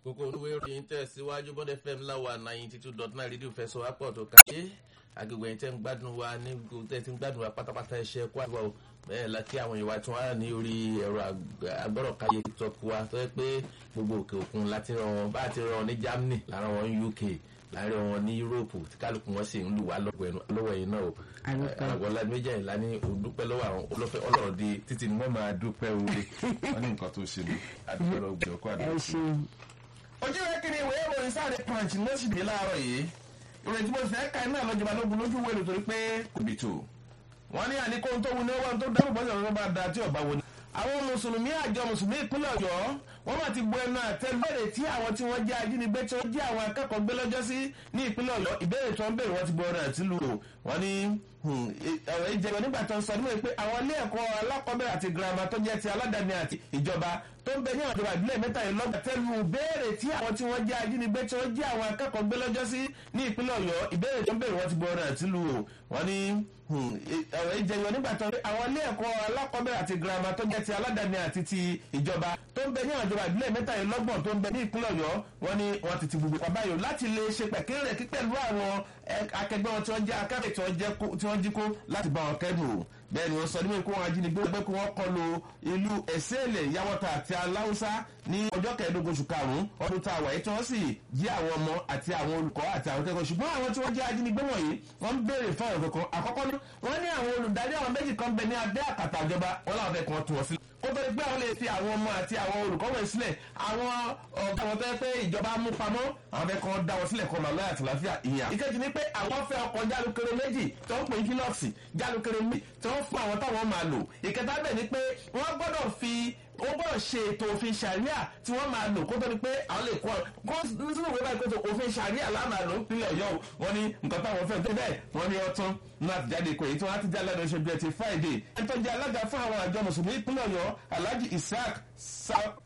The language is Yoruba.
kókó olúwe ìròyìn tẹ̀síwájú bọ́dẹ fm láwa ninety two dot nine rédíò fẹsọ̀ wápọ̀ tó kàyé agbègbè yẹn tẹ́ ń gbádùn wa ní tẹ́ ti ń gbádùn wa pátápátá ẹ̀ṣẹ̀ kó àdúrà o bẹ́ẹ̀ la kí àwọn ìwà tí wọ́n á ní orí ẹ̀rọ agbọ́rọ̀káyé tiktok wa tó yẹ pé gbogbo òkè òkun láti ràn wọn bá ti ràn wọn ní germany lára wọn ní uk láàrin wọn ní europe tí kálukú wọn sì ń lù wá lọ́wọ́ yìí náà o àgbọ̀lá méjì àyìnlá ní òdúpẹ́ lọ́wọ́ àwọn olófẹ́ ọlọ́run di títí ni wọ́n máa dúpẹ́ oore wọ́n ní nǹkan tó ṣe ní àdúgbò ọgbẹ́ ọkọ̀ àdúgbò. ojú rẹ kiri ìwé ìròyìn sáré punch ló sì dé láàárọ̀ yìí ìròyìn tí mo fẹ́ ka iná lọ́jọba lógun lójú wẹ̀lú torí pé kò bí tó wọ́n ní àníkó tó wu ní owó tó dáhùn bọ́sẹ̀ lọ́wọ́ bá da tí ọba wo ni. àwọn mùsùlùmí àjọ mùsùlùmí ìpínlẹ̀ ọ̀yọ́ wọ́n máa ti gbọ́ ẹnu àtẹ́lẹ́rẹ̀ tí àwọn tí wọ́n jẹ́ ajínigbé tí wọ́n jẹ́ àwọn akẹ́kọ̀ọ́ gbé lọ́jọ́ sí ní ìpínlẹ̀ ọ̀yọ́ ìbéèrè tí wọ́n béèrè wọ́n ti gbọ́ ọ̀rọ̀ àti lù wọ́n ní ọ̀rọ̀ ìjẹ̀bọ̀ nígbà tó ń sọ níwèé pé àwọn ilé ẹ̀kọ́ alákọ̀ọ́bẹ̀rẹ̀ àti girama tó jẹ́ ti aládàáni àti ìjọba tó ń bẹ ní ọ̀dọ̀ ìbílẹ̀ mẹ́tàlélọ́gbà tẹ́lu béèrè tí àwọn tí wọ́n jẹ́ ajínigbé tí wọ́n jẹ́ àwọn akẹ́kọ̀ọ́ gbé lọ́jọ́ sí ní ìpínlẹ̀ ọ̀yọ́ ìbéèrè tó ń béèrè wọ́n ti gbọ́ ọ̀rọ̀ àti lù wọ́n ní ọ̀rọ̀ ìjẹ̀bọ̀ nígbà tó ń àwọn ilé ẹ̀kọ́ alákọ̀ọ́bẹ̀rẹ̀ àti girama tó jẹ́ ti aládàáni àti ti ìjọba tó ń bẹ ní ọ̀dọ̀ ìbílẹ̀ mẹ́tàlélọ́gbọ̀n tó ń bẹ ní ìpínlẹ̀ ọ̀yọ́ wọ́n ní wọ́n ti ti gbogbo pàbáyò láti lè ṣe pẹ̀kẹ́rẹ́ kí pẹ̀lú àwọn akẹgbẹ́ wọn tí wọ́n jẹ́ akẹ́kọ̀ọ́ tí wọ́n jí kó láti bá wọn kẹ́dùn bẹ́ẹ̀ ni wọ́n sọ níwèé kó wọn ajínigbé gbé kó wọ́n kọlu ìlú ẹ̀sẹ̀lẹ̀ yàwọ́ta àti aláwùsá ní ọjọ́ kẹẹ̀ẹ́dógún oṣù karùn-ún ọdún tá a wà yìí tí wọ́n sì jí àwọn ọmọ àti àwọn olùkọ́ àti àwọn akẹ́kọ̀ọ́ ṣùgbọ́n àwọn tí wọ́n jẹ́ ajínigbé wọ̀nyí wọ́n ń béèrè fún ọ̀rọ̀ kankan àkọ́kọ́ wọ́n ní àwọn olùdarí àwọn méjì kan bẹ ní abẹ́ àkàtà ìjọba wọn làwọn fẹ́ kàn tù wọ́n sílẹ̀ kó tó di pé àwọn lè fi àwọn ọmọ àti àwọn olùkọ́ wọn sílẹ̀ àwọn ọ̀gá wọn fẹ́ pé ìjọba mú pamọ́ àwọn fẹ́ kàn dá wọn sílẹ̀ kọ́ màlúwà àti láfíà ìyà. ìkejì ni pé àwọn fẹ́ ọkọ̀ jálukere méjì tó ń pè ní kílọ̀sì jálukere méjì tó ń fún àwọn táwọn máa lò. ìkẹta bẹ̀ ni pé wọ́n gbọ́dọ̀ fi ó gbọ́dọ̀ ṣe ètò òfin ṣàríà tí wọ́n máa lò kó tó di pé àwọn lè kọ́ kó nínú ìwé báyìí pé òfin ṣàríà lámà ló ń pinlẹ̀ ọ̀yọ́ wọn ni nǹkan táwọn fẹ́ tó bẹ́ẹ̀ wọ́n ní ọtún ní àtijáde kò èyí tí wọ́n á ti já lẹ́nu oṣù bíi ti friday ẹni tó jẹ́ alága fún àwọn àjọ mùsùlùmí ìpínlẹ̀ ọ̀yọ́ alhaji isaac